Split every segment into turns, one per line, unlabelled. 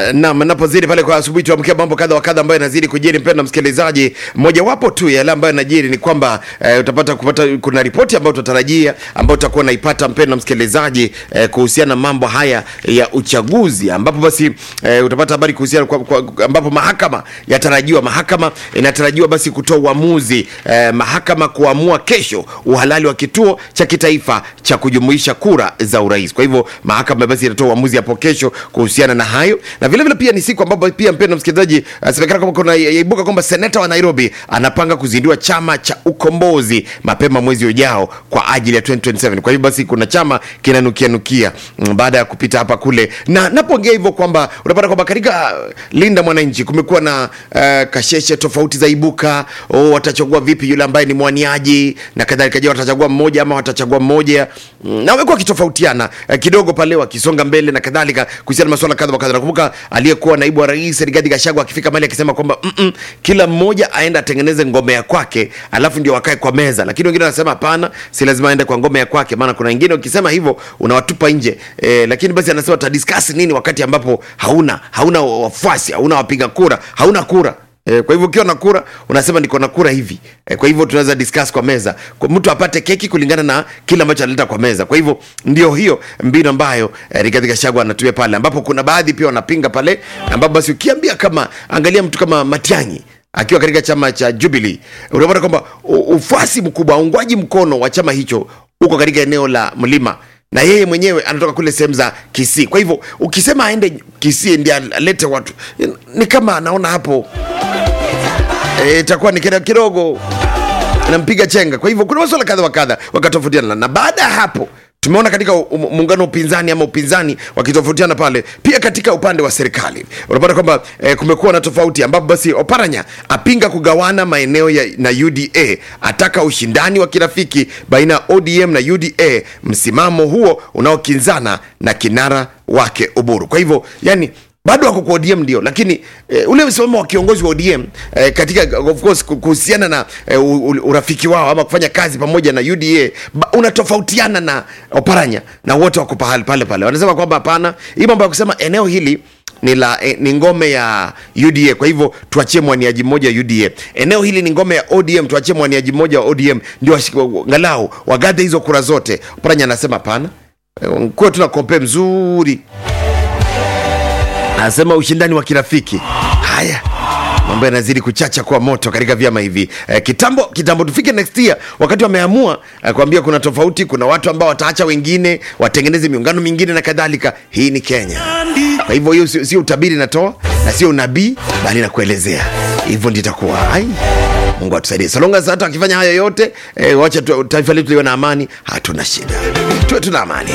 Naam, napozidi pale kwa asubuhi tuamkia mambo kadha wa kadha ambayo yanazidi kujiri, mpendwa msikilizaji. Mojawapo tu yale ambayo yanajiri ni kwamba eh, utapata kupata kuna ripoti ambayo tutarajia ambayo utakuwa unaipata mpendwa msikilizaji eh, kuhusiana na mambo haya ya uchaguzi, ambapo basi eh, utapata habari kuhusiana kwa, kwa, ambapo mahakama yatarajiwa, mahakama inatarajiwa basi kutoa uamuzi eh, mahakama kuamua kesho uhalali wa kituo cha kitaifa cha kujumuisha kura za urais. Kwa hivyo mahakama basi itatoa uamuzi hapo kesho kuhusiana na hayo, na vile vile pia ni siku ambapo pia mpendwa msikilizaji, asemekana kwamba kuna yaibuka kwamba seneta wa Nairobi anapanga kuzindua chama cha ukombozi mapema mwezi ujao kwa ajili ya 2027. Kwa hivyo basi kuna chama kinanukia nukia mm, baada ya kupita hapa kule, na napoongea hivyo kwamba unapata kwamba katika Linda Mwananchi kumekuwa na uh, kasheshe tofauti za ibuka. Oh, watachagua vipi yule ambaye ni mwaniaji na kadhalika. Je, watachagua mmoja ama watachagua mmoja? Mm, na wamekuwa wakitofautiana uh, kidogo pale wakisonga mbele na kadhalika kuhusiana na masuala kadha wa kadha. Nakumbuka aliyekuwa naibu wa rais Rigathi Gachagua akifika mahali akisema kwamba mm -mm, kila mmoja aende atengeneze ngome ya kwake alafu ndio wakae kwa meza, lakini wengine wanasema hapana, si lazima aende kwa ngome ya kwake, maana kuna wengine ukisema hivyo unawatupa nje e, lakini basi anasema tutadiscuss nini wakati ambapo hauna hauna wafuasi, hauna wapiga kura, hauna kura E, kwa hivyo ukiwa na kura unasema niko na kura hivi e, kwa hivyo tunaweza discuss kwa meza, kwa mtu apate keki kulingana na kile ambacho analeta kwa meza. Kwa hivyo ndio hiyo mbinu ambayo e, Rigathi Gachagua anatumia pale, ambapo kuna baadhi pia wanapinga pale, ambapo basi ukiambia kama angalia mtu kama Matiang'i akiwa katika chama cha Jubilee unapata kwamba ufuasi mkubwa, uungwaji mkono wa chama hicho uko katika eneo la mlima na yeye mwenyewe anatoka kule sehemu za Kisii. Kwa hivyo ukisema aende Kisii ndiye alete watu, ni kama anaona hapo itakuwa e, ni kidogo nampiga chenga. Kwa hivyo kuna masuala kadha wa kadha wakatofautiana, na baada ya hapo tumeona katika muungano wa upinzani ama upinzani wakitofautiana pale, pia katika upande wa serikali unapata kwamba eh, kumekuwa na tofauti, ambapo basi Oparanya apinga kugawana maeneo ya, na UDA, ataka ushindani wa kirafiki baina ya ODM na UDA, msimamo huo unaokinzana na kinara wake Uburu. Kwa hivyo yani bado wako kwa ODM ndio, lakini e, ule msimamo wa kiongozi wa ODM e, katika of course kuhusiana na e, urafiki wao ama kufanya kazi pamoja na UDA unatofautiana na Oparanya, na wote wako pale pale pale, wanasema kwamba hapana, hii mambo ya kusema eneo hili ni la eh, ni ngome ya UDA, kwa hivyo tuachie mwaniaji mmoja wa UDA. Eneo hili ni ngome ya ODM, tuachie mwaniaji mmoja wa ODM ndio angalau wagadhe hizo kura zote. Oparanya anasema hapana, eh, kuwe tuna kompe mzuri anasema ushindani wa kirafiki. Haya, mambo yanazidi kuchacha kwa moto katika vyama hivi eh, kitambo kitambo, tufike next year wakati wameamua eh, kuambia kuna tofauti, kuna watu ambao wataacha wengine watengeneze miungano mingine na kadhalika. Hii ni Kenya, kwa hivyo hiyo sio si utabiri natoa na sio unabii, bali nakuelezea hivyo ndio itakuwa. Ai, Mungu atusaidie. Salonga hata akifanya hayo yote eh, wacha taifa letu liwe na amani, hatuna shida, tuwe tuna amani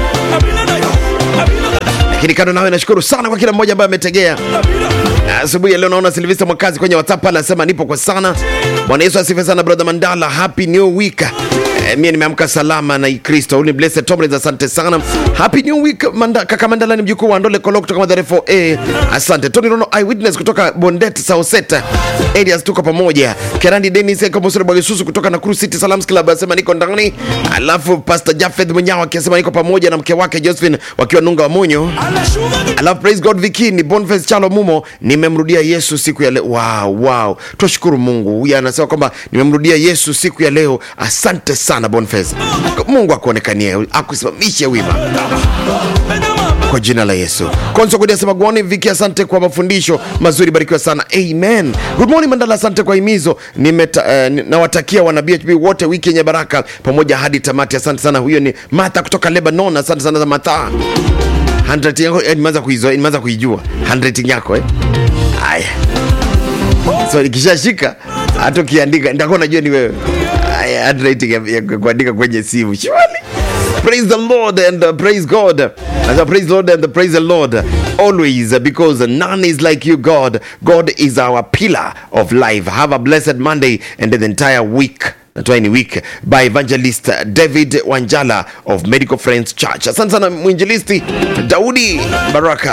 lakini kando nawe, nashukuru sana kwa kila mmoja ambaye ametegea asubuhi ya leo. Naona Silvesta Mwakazi kwenye WhatsApp pale anasema nipo kwa sana. Bwana Yesu asifiwe sana, brother Mandala, happy new week. Eh, mimi nimeamka salama na Kristo. Huyu ni Blessed Tomlins, asante sana. Happy new week manda, kaka Mandala ni mjukuu wa Ndole Kolo kutoka Madhare 4A. Asante. Tony Rono Eyewitness kutoka Bondet Sauseta. Elias tuko pamoja. Kerandi Dennis Eko Mosoro Bwagesusu kutoka Nakuru City Salams Club anasema niko ndani. Alafu Pastor Jafeth Munyawa akisema niko pamoja na mke wake Josephine wakiwa Nunga wa Monyo. Alafu praise God Viki ni Boniface Chalo Mumo nimemrudia Yesu siku ya leo. Wow, wow. Tushukuru Mungu. Huyu anasema kwamba nimemrudia Yesu siku ya leo. Asante sana Boniface. Mungu akuonekanie, akusimamishe wima kwa jina la Yesu. Konso Gudi asema gwani Viki, asante kwa mafundisho mazuri, barikiwa sana. Amen. Good morning Mandala, asante kwa himizo. Nimeta, uh, nawatakia wana BHB wote wiki yenye baraka pamoja hadi tamati. Asante sana. Huyo ni Martha kutoka Lebanon. Asante sana Martha. Handwriting yako eh, nimeanza kuizoea, nimeanza kuijua handwriting yako eh. Haya. So nikishashika hata ukiandika nitakuwa najua ni wewe. Haya, handwriting ya, ya kuandika kwenye simu. Surely. Praise the Lord and uh, praise God. As I praise the Lord and uh, praise the Lord always uh, because none is like you, God. God is our pillar of life. Have a blessed Monday and the entire week. Natoa ni week by evangelist David Wanjala of Medical Friends Church. Asante sana mwinjilisti Daudi Baraka.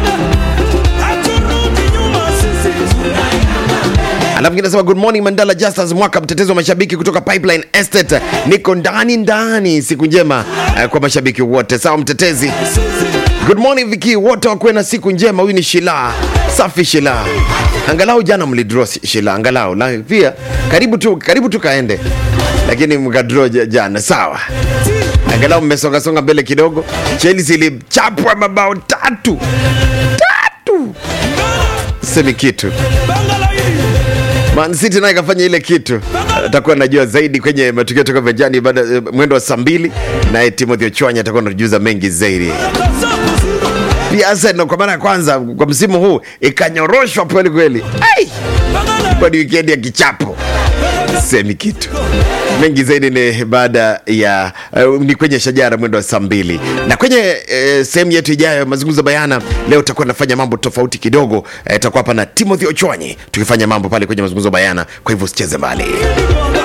Alafu ngine nasema good morning Mandala Justus Mwaka, mtetezi wa mashabiki kutoka Pipeline Estate. Niko ndani ndani, siku njema uh, kwa mashabiki wote. Sawa mtetezi Good morning Viki, wote wakuwe na siku njema. Huyu ni Shila safi, Shila. Angalau jana mlidraw Shila, angalau la, pia karibu tu, karibu tu kaende, lakini mkadraw ja- jana, sawa. Angalau mmesongasonga mbele kidogo. Chelsea ilichapwa mabao tatu tatu, semi kitu Man City naye kafanya ile kitu, atakuwa najua zaidi kwenye matukio toka vijani baada eh, mwendo wa saa mbili, naye Timothy Ochwanya atakuwa anatujuza mengi zaidi. Pia Arsenal kwa mara ya kwanza kwa msimu huu ikanyoroshwa kweli kweli, Ai! kwa ni wikendi ya kichapo, semi kitu mengi zaidi ni baada ya uh, ni kwenye shajara mwendo wa saa mbili na kwenye uh, sehemu yetu ijayo mazungumzo bayana leo tutakuwa nafanya mambo tofauti kidogo uh, tutakuwa hapa na timothy ochwanyi tukifanya mambo pale kwenye mazungumzo bayana kwa hivyo usicheze mbali